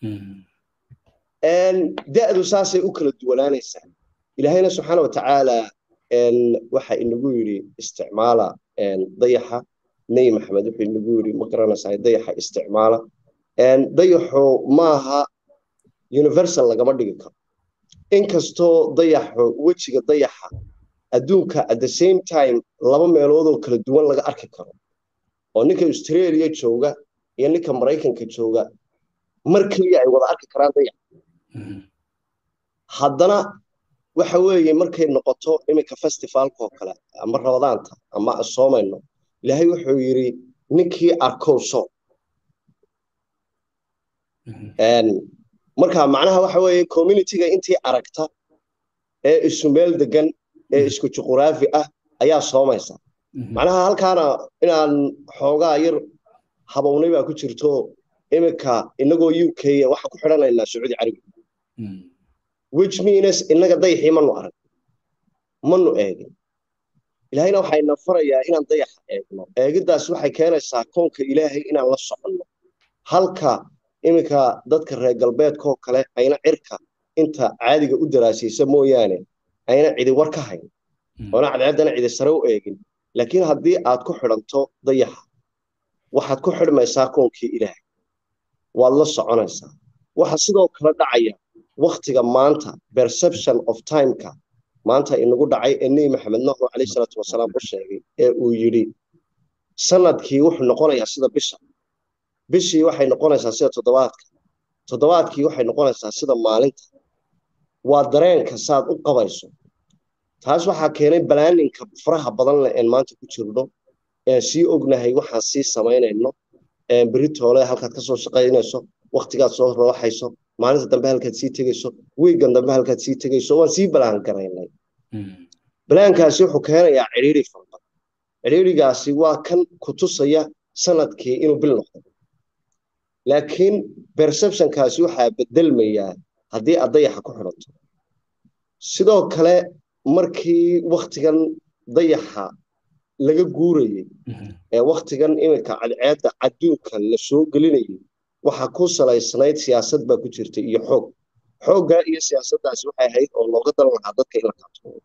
da'du saasay u kala duwanaanaysaa ilaahayna subxaana watacaala waxa inagu yidhi isticmaala dayaxa nebi maxamed wuxuu inagu yidhi ma garanaysaa dayaxa isticmaala dayaxu maaha universal lagama dhigi karo inkastoo dayaxu wejiga dayaxa adduunka at the same time laba meeloodoo kala duwan laga arki karo oo ninka australia jooga iyo ninka maraykanka jooga mar keliya ay wada arki karaan dayax haddana waxa weeye markay noqoto iminka festivalkaoo kale ama rabadaanta ama soomayno ilaahay wuxuu yidhi ninkii arkow so marka macnaha waxa weeye communityga intii aragta ee isu meel degan ee isku juquraafi ah ayaa soomaysa macnaha halkaana inaan xoogaa yar habownay baa ku jirto iminka inagoo u k waxaan ku xidhanaynaa sacuudi carabi which means innaga dayaxii manu arag manu eegin ilaahayna waxayna farayaa inaan dayaxa eegno eegiddaas waxay keenaysaa koonka ilaahay inaan la soconno halka iminka dadka reer galbeedkaoo kale ayna cirka inta caadiga u daraasiisa mooyaane ayna cidi war ka hayn oona cadceeddana cidi sare u eegin laakiin haddii aad ku xidhanto dayaxa waxaad ku xidhmaysaa koonkii ilaahay waad la soconaysaa waxa sidoo kale dhacaya waktiga maanta perception of timeka maanta inagu dhacay ee nebi maxamed nuuxu calayhi salaatu wasalaam u sheegay ee uu yidhi sanadkii wuxuu noqonayaa sida bisha bishii waxay noqonaysaa sida toddobaadka toddobaadkii waxay noqonaysaa sida maalinta waa dareenka saad u qabayso taas waxaa keenay balaaninka faraha badan leh een maanta ku jirno een sii ognahay waxaan sii samaynayno beritoole halkaad ka soo shaqaynayso waktigaad soo rooxayso maalinta dambe halkaad sii tegayso wiigan dambe halkaad sii tegayso waan sii balaan garaynay balaankaasi wuxuu keenayaa cidhiiri fara cidhiirigaasi waa kan ku tusaya sanadkii inuu bil noqdo laakiin perceptionkaasi waxaa bedelmayaa haddii aad dayaxa ku xidhanto sidoo kale markii waktigan dayaxa laga guurayey ee waktigan iminka cadceedda adduunka la soo gelinayay waxaa ku salaysnayd siyaasad baa ku jirta iyo xoog xooggaa iyo siyaasaddaasi waxay ahayd oo looga daran lahaa dadka in la kaatoodo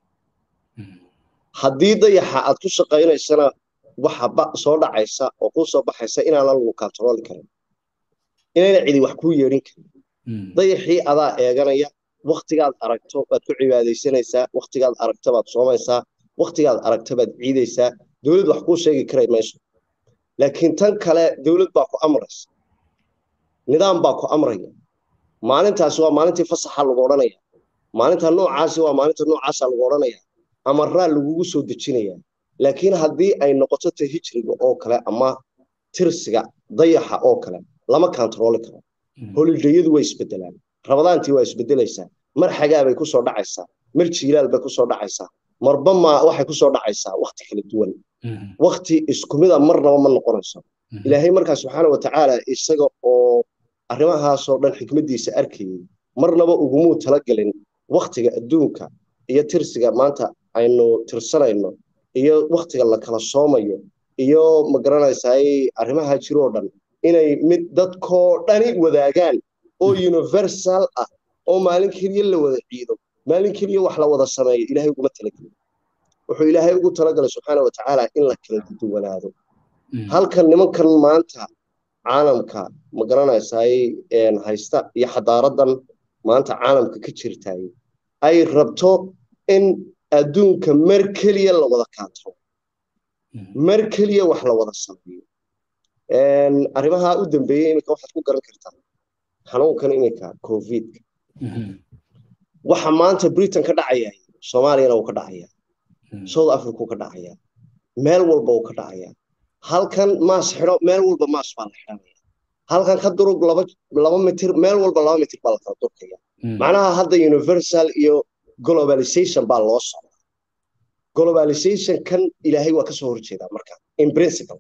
haddii dayaxa aad ku shaqaynaysana waxa soo dhacaysa oo kuu soo baxaysa inaana lagu katrooli karin inayna cidi wax kuu yeedhin karin dayaxii adaa eeganaya waktigaad aragto baad ku cibaadaysanaysaa waktigaad aragto baad soomaysaa waktigaad aragto baad ciidaysaa dowlad wax kuu sheegi karay mayso laakiin tan kale dowlad baa ku amraysa nidaam baa ku amraya maalintaasi waa maalintii fasaxa lagu odhanaya maalinta noocaasi waa maalinta noocaasa lagu odhanaya amaraa lagugu soo dejinaya laakiin haddii ay noqoto ta hijriga oo kale ama tirsiga dayaxa oo kale lama kantarooli karo holidayadu way isbedelaan rabadaantii waa isbedelaysaa mar xagaabay kusoo dhacaysaa mar jiilaal bay kusoo dhacaysaa marba ma waxay kusoo dhacaysaa wakti kala duwan wakti iskumida marnaba ma noqonayso ilaahay markaa subxaana watacaala isaga oo arrimahaasoo dhan xikmaddiisa arkayey marnaba ugumuu talagelin waktiga adduunka iyo tirsiga maanta aynu tirsanayno iyo waktiga la kala soomayo iyo magaranaysaay arrimaha jiroo dhan inay mid dadkoo dhani wadaagaan oo universal ah oo maalin keliya la wada ciido maalin keliya wax la wada sameeyo ilaahay uguma talagelin wuxuu ilaahay ugu talagalay subxaana watacaala in la kala duwanaado halkan nimankan maanta caalamka magaranaysaay haysta iyo xadaaradan maanta caalamka ka jirtaay ay rabto in adduunka mar keliya la wada kaatro mar keliya wax la wada sameeyo arrimaha u dambeeyey iminka waxaad ku garan kartaa xanuunkan iminka covidka waxa maanta britain ka dhacaya soomaaliyana uu ka dhacaya south africa uu ka dhacaya meel walba uu ka dhacaya halkan maas xidho meel walba maas baa la xidhanaya halkan ka durug laba laba mitir meel walba laba mitir baa la kala durkaya macnaha hadda universal iyo globalization baa loo socda globalization kan ilaahay waa kasoo horjeedaa marka in principle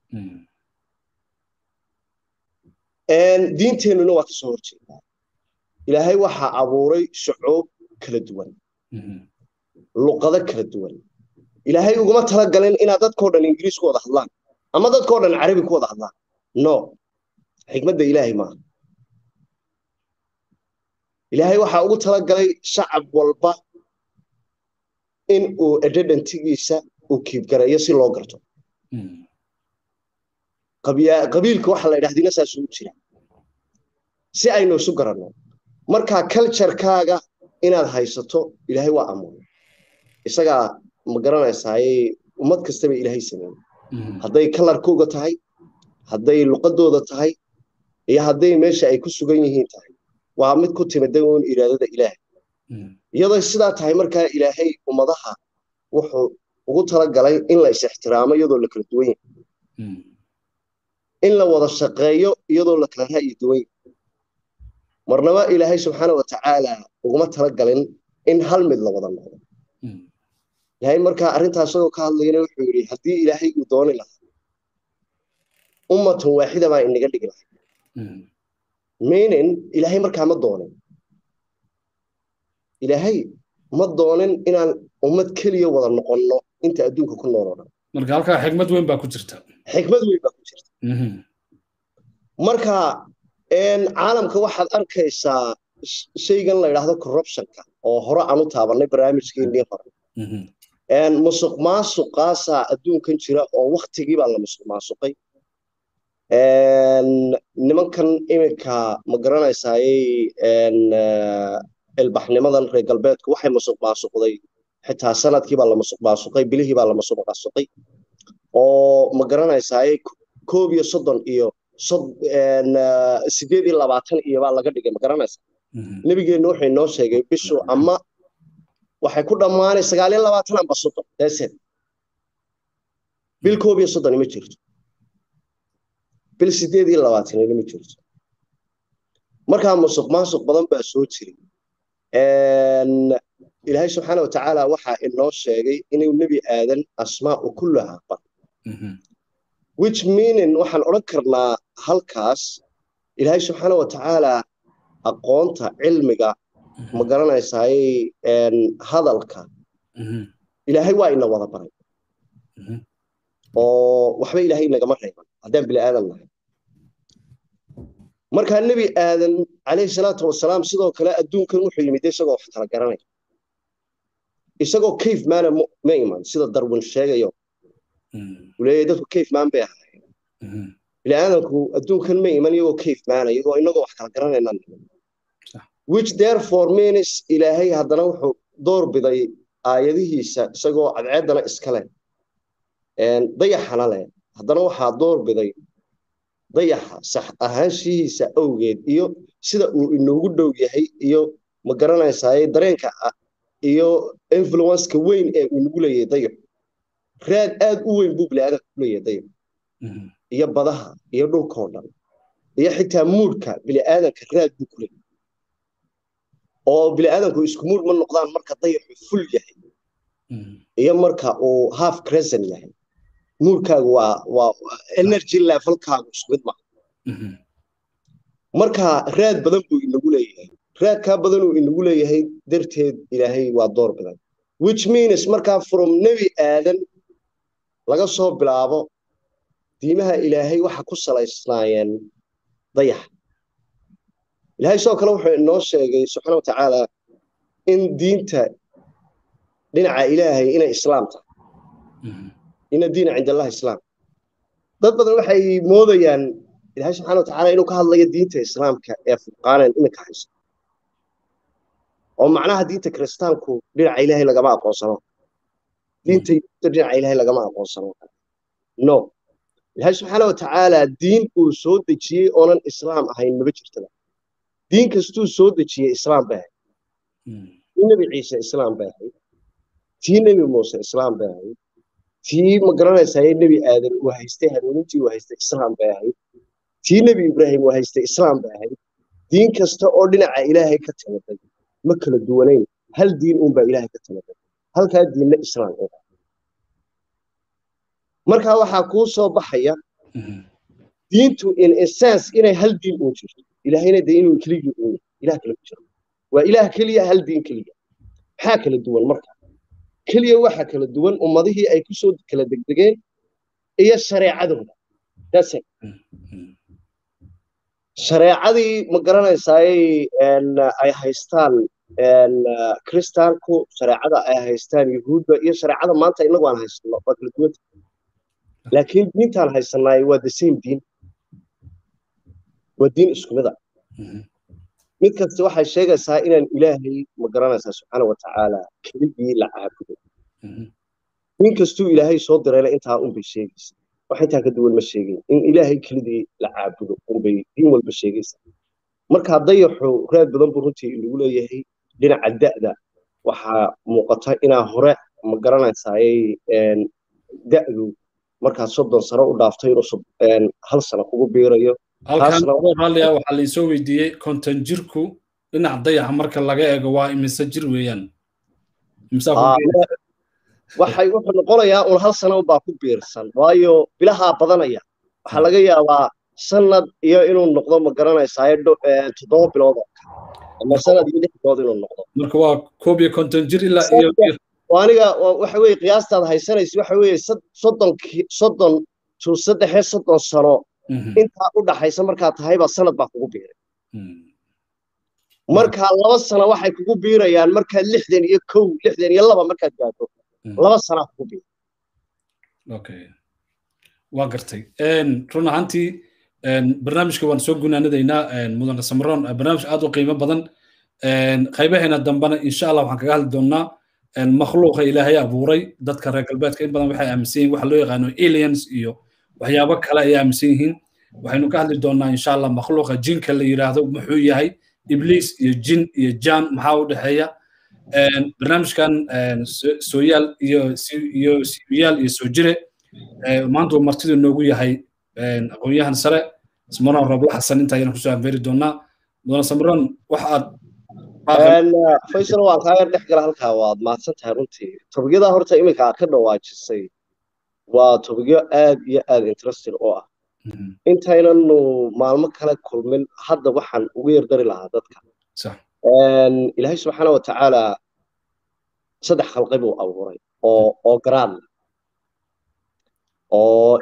diinteennuna waa kasoo horjeedaa ilaahay waxaa abuuray shucuub kala duwan luqado kala duwan ilaahay uguma talagalin inaad dadkao dhan ingiriis ku wada hadlaan ama dadkao dhan carabi ku wada hadlaan no xikmadda ilaahay maaha ilaahay waxaa ugu talagalay shacab walba in uu edhedantigiisa uu kiibgareeyo si loo garto qabiilka waxa la yidhahdina saasuu u jira si aynu isu garanno markaa culturekaaga inaad haysato ilaahay waa amuuray isagaa ma garanaysaaye ummad kastaba ilaahay sameeyey hadday kalarkooga tahay hadday luqadooda tahay iyo hadday meesha ay ku sugan yihiin tahay waa mid ku timida uun iraadada ilaahay iyadoo sidaa tahay markaa ilaahay ummadaha wuxuu ugu talagalay in la is-ixtiraamo iyadoo la kala duwan yahay in la wada shaqeeyo iyadoo la kala ra'yi duwan yahay marnaba ilaahay subxaana wa tacaala uguma talagalin in hal mid la wada noqdo ilaahay markaa arrintaas isagoo ka hadlayana wuxuu yidhi haddii ilaahay uu dooni lahaa ummatun waaxida baa inaga dhigi lahay meaning ilaahay markaa ma doonin ilaahay ma doonin inaan ummad keliya wada noqonno inta adduunka ku nool oo dhan marka halkaa xikmad weyn baa ku jirta xikmad weyn baa ku jirta marka caalamka waxaad arkaysaa shaygan la yidhaahdo corruptionka oo hore aan u taabanay barnaamijkeennii hore musuq maasuqaasaa adduunkan jira oo waktigii baa la musuq maasuqay nimankan iminka ma garanaysaaye ilbaxnimadan reer galbeedku waxay musuq maasuqday xitaa sanadkii baa la musuq maasuqay bilihii baa la musuq maasuqay oo ma garanaysaaye koob iyo soddon iyo sideed iyo labaatan iyo baa laga dhigay ma garanaysaa nebigeenna wuxuu inoo sheegay bishu ama waxay ku dhammaanay sagaal iyo labaatan amba soddon deeseed bil koob iyo soddon ima jirto bil sideed iyo labaatan ima jirto markaa musuq maasuq badan baa soo jiray ilaahay subxaana wa tacaala waxaa inoo sheegay inuu nebi aadan asmaa'u kullaha bar which meaning waxaan odhan karnaa halkaas ilaahay subxaana wa tacaala aqoonta cilmiga ma garanaysaaye hadalka ilaahay waa ina wada baray oo waxba ilaahay nagama reeban haddaan bini aadan nahay markaa nebi aadan calayhi salaatu wasalaam sidoo kale adduunkan wuxuu yimid isagoo wax kala garanaya isagoo cave maana ma iman sida darwin sheegayo uu leeyahay dadku cave maan bay ahaayeen bini aadanku adduunkan ma iman iyagoo cave maana iyagoo inagoo wax kala garanayna which therefore means ilaahay haddana wuxuu door biday aayadihiisa isagoo cadceeddana iska leh dayaxana leh haddana waxaa door biday dayaxa sax ahaanshihiisa awgeed iyo sida uu inoogu dhow yahay iyo ma garanaysaaye dareenka iyo influenceka weyn ee uu nagu leeyahay dayaxu raad aad u weyn buu biniaadanka ku leeyahay dayaxu iyo badaha iyo dhulkao dhan iyo xitaa muudhka biniaadanka raad buu ku leeyahay oo biniaadanku isku muud ma noqdaan marka dayaxu ful yahay iyo marka uu half crescent yahay muurkaagu waa waa energy levelkaagu isku mid maaha marka raad badan buu inagu leeyahay raadkaa badan uu inagu leeyahay darteed ilaahay waa door bidan which means markaa from nebi aadan laga soo bilaabo diimaha ilaahay waxa ku salaysnaayeen dayaxa ilaahay sidoo kale wuxuu inoo sheegay subxaana wa tacaala in diinta dhinaca ilaahay inay islaam tahay ina diina cind allahi islaam dad badan waxay moodayaan ilahay subxana watacaala inuu ka hadlayo diinta islaamka ee furqaanen iminka hayso oo macnaha diinta kiristaanku dhinaca ilaahay lagama aqoonsano diinta yuhuudda dhinaca ilaahay lagama aqoonsano no ilaahay subxaana watacaala diin uu soo dejiyey oonan islaam ahayn maba jirtaba diin kastuu soo dejiyey islaam bay ahayd tii nebi ciise islaam bay ahayd tii nebi muuse islaam bay ahayd tii ma garanaysaye nebi aadan uu haystay hanuunintii uu haystay islaam bay ahayd tii nebi ibraahim uu haystay islaam bay ahayd diin kasta oo dhinaca ilaahay ka timiday ma kala duwanayn hal diin uunbaa ilaahay ka timiday halkaa diinna islaam u markaa waxaa kuu soo baxaya diintu in essence inay hal diin uun jirto ilaahayna dee inuu keligii uun yahay ilaah kale ku jiro waa ilaah keliya hal diin keliya maxaa kala duwan marka keliya waxa kala duwan ummadihii ay kusoo kala degdegeen iyo shareecadooda dase shareecadii ma garanaysaay ay haystaan kristaanku shareecada ay haystaan yuhuudda iyo shareecada maanta inagu aan haysano waa kala duwanta laakiin diintaan haysanaay waa the same diin waa diin isku mid a mid kasta waxay sheegaysaa inaan ilaahay ma garanaysaa subxaana watacaala keligii la caabudo nin kastuu ilaahay soo dirayna intaa unbay sheegaysa wax intaa ka duwan ma sheegin in ilaahay keligii la caabudo unbay diin walba sheegaysa markaa dayaxu raad badan buu runtii inagu leeyahay dhinaca da'da waxaa muuqata inaa hore ma garanaysaayay da'du markaad soddon sano u dhaaftay inuu hal sano kugu biirayo halkan raalliya waxaa laisoo weydiiyey konton jirku dhinaca dayaxa marka laga eego waa imise jir weeyaan waxay wuxuu noqonayaa un hal sano baa ku biirsan waayo bilahaa badanaya waxaa laga yaabaa sanad iyo inuu noqdo ma garanaysaa toddoba bilood oo ama sanad iyo lix bilood inuu noqdo marka waa koob iyo konton jir ilaa iyo aniga waxa weeye qiyaastaad haysanaysa waxa weeye soddon soddon to saddexee soddon sano intaa u dhaxaysa markaa tahaybaa sanad baa kugu biiray markaa laba sano waxay kugu biirayaan markaad lixdan iyo kow lixdan iyo laba markaad gaadho laba sanaa kugu biiray okay waa gartay run ahaantii barnaamijka waan soo gunaanadaynaa mudane samaroon barnaamij aad u qiimo badan qaybaheena dambena insha allah waxaan kaga hadli doonnaa makhluuqa ilaahay abuuray dadka reer galbeedka in badan waxay aaminsan yihin waxa loo yaqaano aliens iyo waxyaabo kale ay aaminsan yihiin waxaynu ka hadli doonnaa insha allah makhluuqa jinka la yidhaahdo muxuu yahay ibliis iyo jin iyo jaan maxaa u dhexeeya barnaamijkan sooyaal iyo iyo sibiyaal iyo soo jire maanta uu martidu noogu yahay aqoon-yahan sare samaroon robla xasan inta ayaan kusoo anfeeri doonaa mudane samaroon wax aad faysal waan kaa yar dhex gala halkaa waad mahadsan tahay runtii tobigyada horta iminka aad ka dhawaajisay waa tobigyo aad iyo aad interested oo ah intaynanu maalmo kale kulmin hadda waxaan ugu yardari lahaa dadka ilaahay subxaana watacaala saddex khalqi buu abuuray oo oo garaad leh oo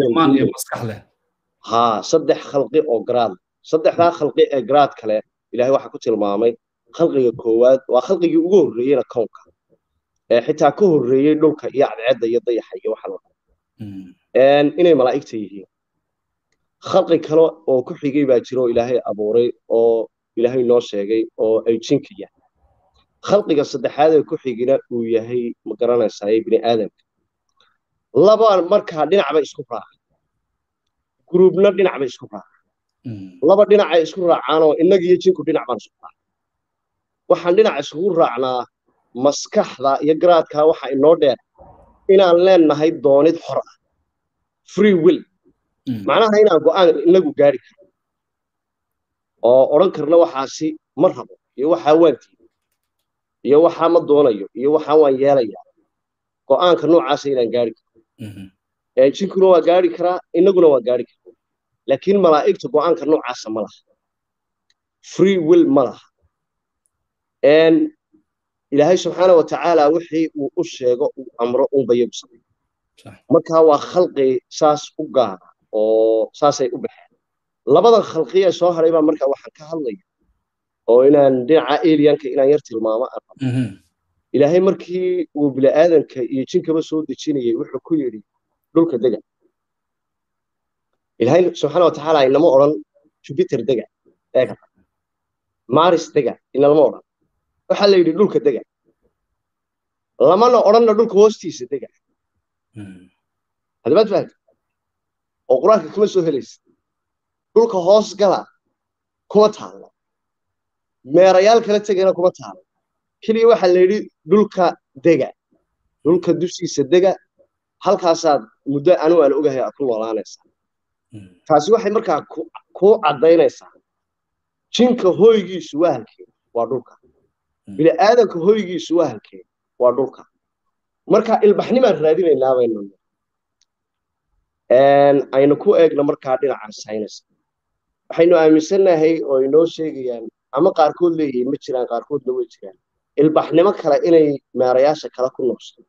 ha saddex khalqi oo garaad leh saddexdaa khalqi ee garaad kale ilahay waxaa ku tilmaamay khalqiga koowaad waa khalqigii ugu horreeyeyna kownka ee xitaa ka horreeyey dhulka iyo cadceedda iyo dayaxa iyo waxa loo inay malaa'igta yihiin khalqi kale oo ku xigay baa jira oo ilaahay abuuray oo ilaahay noo sheegay oo ay jinka yahay khalqiga saddexaad ee ku xigina uu yahay ma garanaysaay bini aadamka laba markaa dhinac bay isku raacay guruubna dhinac bay isku raacay laba dhinacay isku raacaanoo innaga iyo jinku dhinac baan isku raacay waxaan dhinac isugu raacnaa maskaxda iyo garaadka waxa inoo dheer inaan leenahay doonid xor ah free will macnaha inaan go'aan inagu gaari karno oo odhan karna waxaasi ma rabo iyo waxaa waan tiiday iyo waxaa ma doonayo iyo waxaa waan yeelayaa go'aanka noocaasa inaan gaari karno jinkuna waa gaari karaa inaguna waa gaari karaa laakiin malaa'igta go'aanka noocaasa ma laha free will ma laha ilaahay subxaana watacaala wixii uu u sheego uu amro unbayagu samay markaa waa khalqi saas u gaara oo saasay u baxeen labadan khalqi ee soo haray baa markaa waxaan ka hadlaya oo inaan dhinaca aliyanka inaan yar tilmaamo aan rabo ilaahay markii uu bini'aadanka iyo jinkaba soo dejinayay wuxuu ku yidhi dhulka dega ilaahay subxaana watacaala inama odhan jupiter dega eega maris dega inalama odhan waxaa la yidhi dhulka dega lamana odhanna dhulka hoostiisa dega haddabaad fahamta oo qur-aanka kama soo helaysid dhulka hoos gala kuma taallo meerayaal kala tegayna kuma taallo keliya waxaa la yidhi dhulka dega dhulka dushiisa dega halkaasaad muddo anigu aan ogahay aad ku noolaanaysaa taasi waxay markaa kuu caddaynaysaa jinka hoygiisu waa halkee waa dhulka bini aadanka hoygiisu waa halkee waa dhulka marka ilbaxnimaan raadinaynaa baynu aynu ku eegno markaa dhinaca sayniska waxaynu aaminsannahay oo inoo sheegayaan ama qaarkood leeyihiin ma jiraan qaarkoodna way jiraan ilbaxnimo kale inay meerayaasha kale ku noqso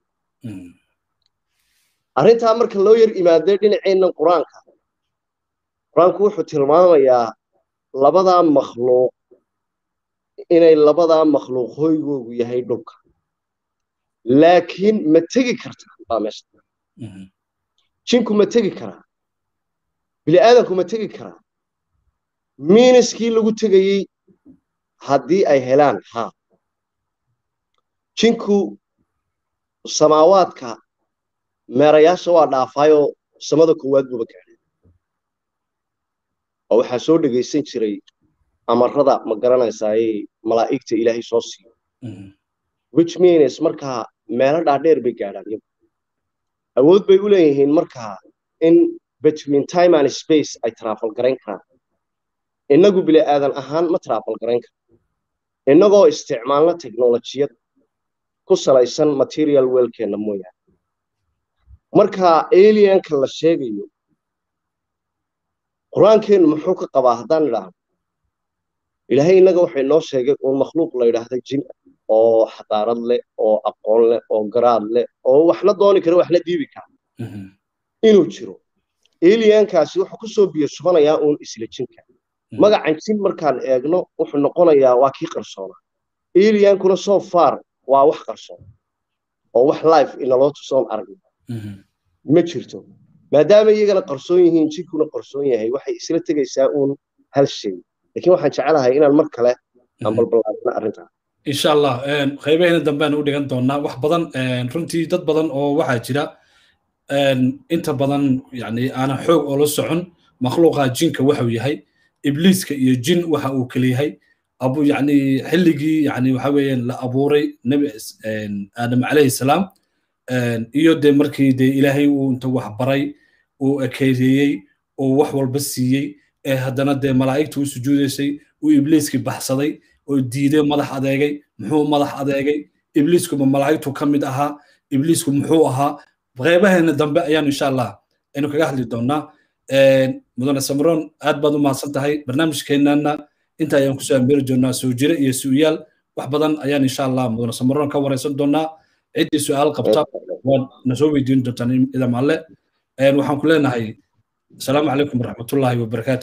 arrintaa marka loo yar imaaday dhinaceennan qur-aanka qur-aanku wuxuu tilmaamayaa labadaa makhluuq inay labadaa makhluuq hoygoogu yahay dhulka laakiin ma tegi kartaa baa meesha jinku ma tegi karaa bini aadanku ma tegi karaa miiniskii lagu tegayey haddii ay helaan haa jinku samaawaadka meerayaasha waa dhaafaayoo samada koowaad buuba gaadhay oo waxaa soo dhegaysan jiray amarada ma garanaysaaye malaa'igta ilaahay soo siiyo which means markaa meelo dhaadheer bay gaadhaan iyagu awood bay u leeyihiin markaa in between time and space ay traafal garayn karaan innagu bili aadan ahaan ma traafal garayn karo innagoo isticmaalna teknolojiyad ku salaysan material weelkeenna mooyaane marka alienka la sheegayo qur-aankeennu muxuu ka qabaa haddaan idhaahno ilaahay innaga waxay noo sheegay uun makhluuq la yidhaahda jin oo xadaarad leh oo aqoon leh oo garaad leh oo waxna dooni kara waxna diibi kara inuu jiro alienkaasi wuxuu kusoo biyo shubanayaa uun isla jinka magacan jin markaan eegno wuxuu noqonayaa waa kii qarsoonaa alienkuna so far waa wax qarsoon oo wax life inaloo tusoon aragno ma jirto maadaama iyagana qarsoon yihiin jinkuna qarsoon yahay waxay isla tegaysaa uun hal shay laakiin waxaan jecelahay inaan mar kale aan balballaarino arrintaa insha allah qaybaheena dambean u dhigan doonaa wax badan runtii dad badan oo waxaa jira inta badan yani aanan xoog oo la socon makhluuqa jinka waxuu yahay ibliiska iyo jin waxa uu kala yahay abu yani xilligii yani waxa weeyaan la abuuray nebi aadam calayhi salaam iyo dee markii dee ilaahay uu inta wax baray uu ekeyreeyey uu wax walba siiyey ee haddana dee malaa'igta u sujuudaysay uu ibliiskii baxsaday oo diiday madax adeegay muxuu madax adeegay ibliiskuma malaa'igtu ka mid ahaa ibliisku muxuu ahaa qaybaheena dambe ayaan insha allah aynu kaga hadli doonaa mudane samron aad baad u mahadsan tahay barnaamijkeennana inta ayaan kusoo ambeeri doonaa soo jire iyo su'yaal wax badan ayaan insha allah mudane samron ka wareysan doonaa ciddii su'aal qabta waad na soo weydiin doontaan idam alle waxaan ku leenahay asalaamu calaykum waraxmatullaahi wabarakaatu